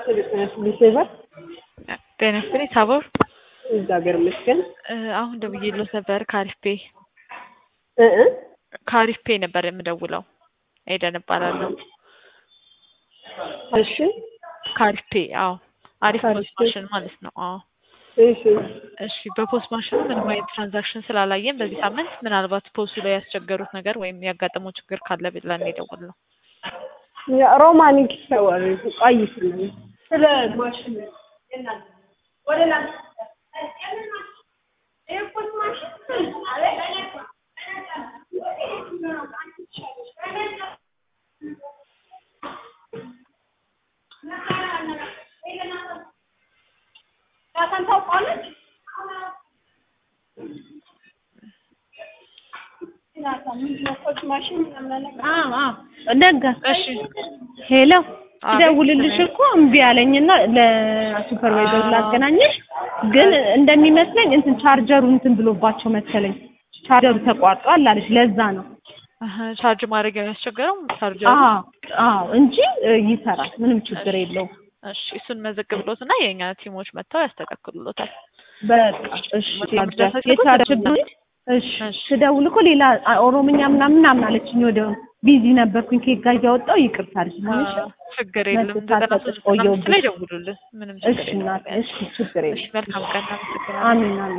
ሊሴቨር ጤና ይስጥልኝ ታቦር እግዚአብሔር ይመስገን። እ አሁን ደውዬልዎት ነበር ከአሪፍ ፔ እ እ ከአሪፍ ፔ ነበር የምደውለው ኤደን እባላለሁ እሺ ከአሪፍ ፔ አዎ አሪፍ ከአሪፍ ፖስት ፔ። ማሽን ማለት ነው አዎ እሺ እሺ በፖስት ማሽኑ ምንም አይነት ትራንዛክሽን ስላላየን በዚህ ሳምንት ምናልባት ፖስቱ ላይ ያስቸገሩት ነገር ወይም ያጋጠመው ችግር ካለ ብለን የደወልነው ሮማኒክ ሰወር ቆይ ስለ ስለ ማሽን ወደ ላይ ነጋ እሺ ሄሎ አቤት፣ ደውልልሽ ስሜ። እኮ እምቢ አለኝና ለሱፐርቫይዘሩ ላገናኘሽ ግን እንደሚመስለኝ እንትን ቻርጀሩ እንትን ብሎባቸው መሰለኝ ቻርጀሩ ተቋርጧል አለች ለዛ ነው አሀ፣ ቻርጅ ማድረግ የሚያስቸግረው ቻርጀሩ አዎ አዎ እንጂ እ, ይሰራል ምንም ችግር የለውም እሺ እሱን መዘግብሎት እና የእኛ ቲሞች መጥተው ያስተካክሉሎታል በቃ እሺ መድረሳቸው የቻርጀር እኮ እሺ እሺ። ስደውል እኮ ሌላ አ- ኦሮምኛ ምናምን ምናምን አለችኝ ወደ ቢዚ ነበርኩኝ ኬክ ጋር እያወጣሁ ይቅርታ አለችኝ ሆነሽ አ፣ ችግር የለም መልስ ዘጠና ሶስት ሳልሰጥሽ ዘጠና አምስት ላይ ቆየሁብሽ። ደውሉልን ምንም እሺ ችግር የለም እናቴ እሺ ችግር እሺ የለም መልካም ቀን አመሰግናለሁ አሜን አሜን